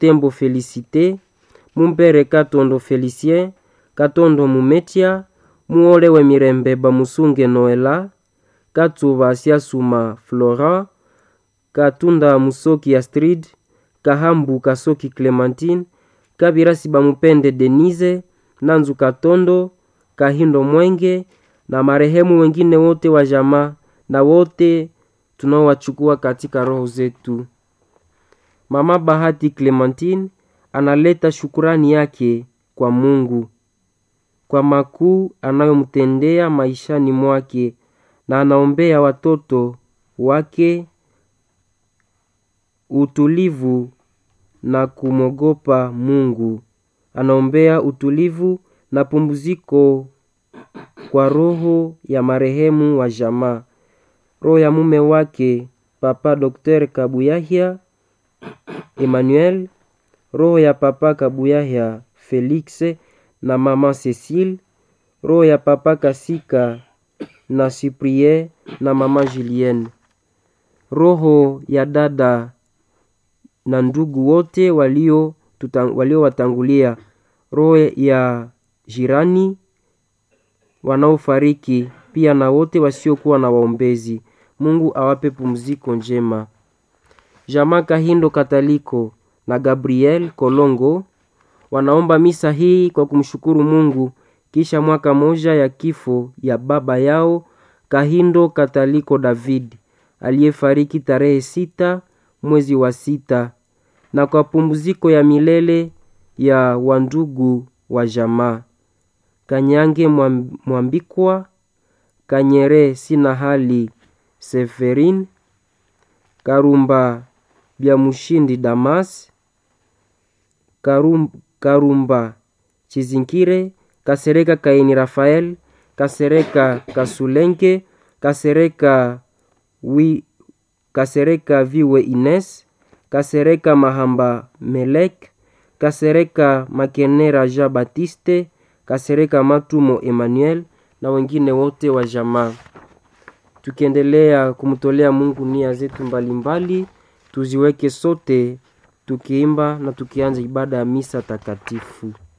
Butembo Felicite, Mumbere Katondo Felicien, Katondo Mumetia, Muolewe Mirembe Bamusunge Noela, Katsuba Siasuma Flora, Katunda Musoki Astrid, Kahambu Kasoki Clementine, Kabirasi Bamupende Denise, Nanzu Katondo, Kahindo Mwenge na marehemu wengine wote wa jamaa na wote tunaowachukua katika roho zetu. Mama Bahati Clementine analeta shukurani yake kwa Mungu kwa makuu anayomtendea maishani mwake na anaombea watoto wake utulivu na kumwogopa Mungu. Anaombea utulivu na pumziko kwa roho ya marehemu wa jamaa, roho ya mume wake Papa Dr. Kabuyahia Emmanuel, roho ya Papa Kabuyahia Felix na Mama Cecile, roho ya Papa Kasika na Cyprien na Mama Julienne, roho ya dada na ndugu wote walio waliowatangulia, roho ya jirani wanaofariki pia na wote wasiokuwa na waombezi. Mungu awape pumziko njema. Jamaa Kahindo Kataliko na Gabriel Kolongo wanaomba misa hii kwa kumshukuru Mungu kisha mwaka moja ya kifo ya baba yao Kahindo Kataliko David aliyefariki tarehe sita mwezi wa sita na kwa pumziko ya milele ya wandugu wa jamaa Kanyange Mwambikwa, Kanyere Sina Hali Seferin, Karumba Bya Mushindi Damas, Karum, Karumba Chizinkire, Kasereka Kaini Rafael, Kasereka Kasulenke, Kasereka wi, Kasereka Viwe Ines, Kasereka Mahamba Melek, Kasereka Makenera Jean Baptiste, Kasereka Matumo Emmanuel na wengine wote wa jamaa. Tukiendelea kumtolea Mungu nia zetu mbalimbali, tuziweke sote tukiimba na tukianza ibada ya misa takatifu.